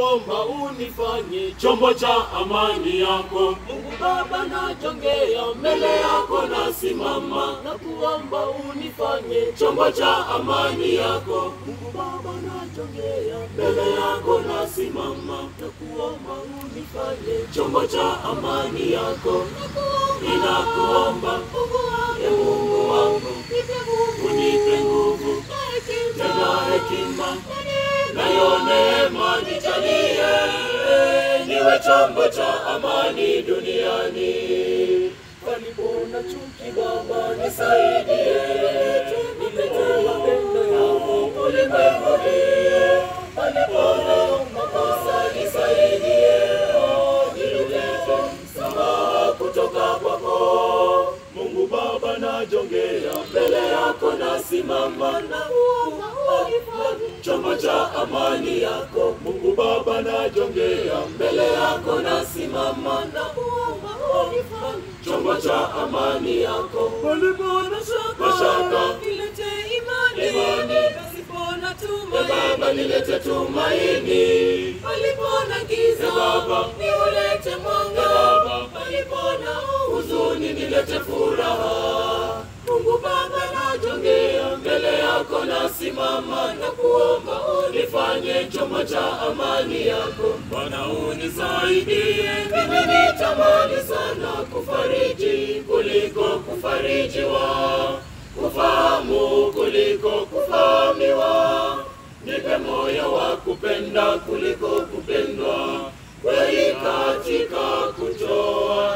kuomba unifanye chombo cha amani yako. Mungu Baba, najongea mbele yako, nasimama na kuomba unifanye chombo cha amani yako. Mungu Baba, najongea mbele yako, nasimama na kuomba unifanye chombo cha amani yako. Ninakuomba e Mungu wangu, unipe nguvu tena hekima nayo neema nijalie, niwe chombo cha amani duniani. Palipo na chuki, Baba nisaidie, nilete mapendo yako ulimwenguni. Palipo na makosa nisaidie, nilete msamaha kutoka kwako. Mungu Baba, najongea mbele yako, nasimama na kuomba unifanye chombo cha amani yako. Mungu Baba, najongea mbele yako, nasimama na kuomba unifanye chombo cha amani yako. Palipo na shaka, Mashaka. nilete imani. Imani. Pasipo na E tumaini. Baba, nilete tumaini. Palipo na giza, E Baba. niulete mwanga. E Baba. Palipo na Huzuni, nilete furaha. Mungu Baba, Najongea mbele yako, nasimama na kuomba unifanye chombo cha amani yako. Bwana unisaidie, mimi nitamani sana kufariji kuliko kufarijiwa, kufahamu kuliko kufahamiwa. Nipe moyo wa kupenda kuliko kupendwa, kweli katika kutoa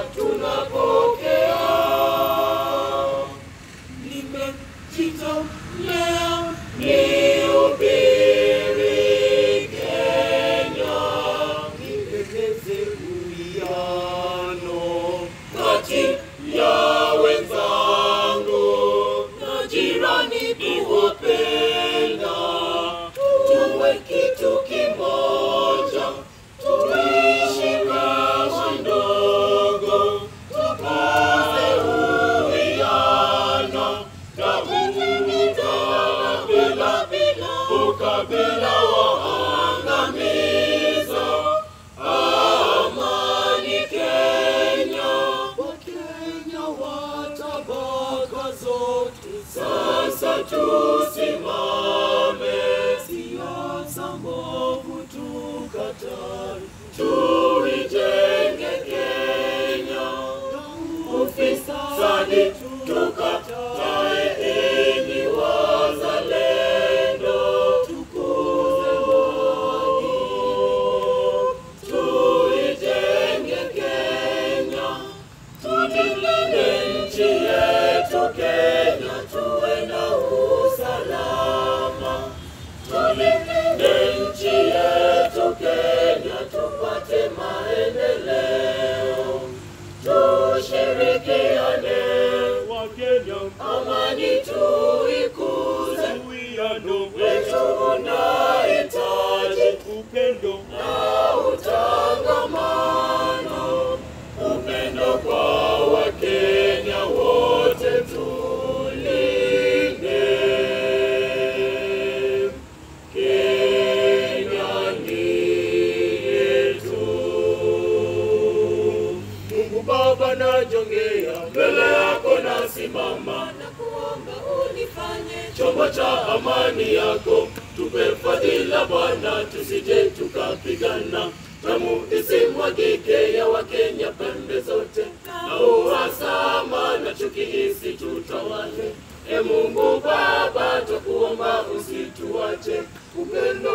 tunapokea. nimejitolea Nihubiri Kenya, nipendeze uwiano kati ya wenzangu na jirani, kuwapenda tuwe kitu kimoja, tuishi kama ndogo, tukuze uwiano na ukabila ukabila waangamiza. Amani Kenya, Wakenya wa tabaka zote, sasa tusimame, siasa mbovu tukatae, tuijenge Kenya ufisadi tukatae, enyi wazalendo, tukuze haki, tuijenge Kenya, tulinde nchi yetu Kenya, tuwe na usalama, tulinde nchi yetu Kenya, tupate maendeleo tushirikiane Wakenya, amani tuikuze, uwiano wetu unahitaji upendo na utangamano, upendo kwa Wakenya wote tulinde. Kenya ni yetu. Mungu Baba, najongea mbele yako, nasimama na kuomba unifanye chombo cha amani yako. Tupe fadhila Bwana, tusije tukapigana, damu isimwagike ya Wakenya pembe zote, na uhasama na chuki isitutawale. E Mungu Baba, twakuomba usituache, upendo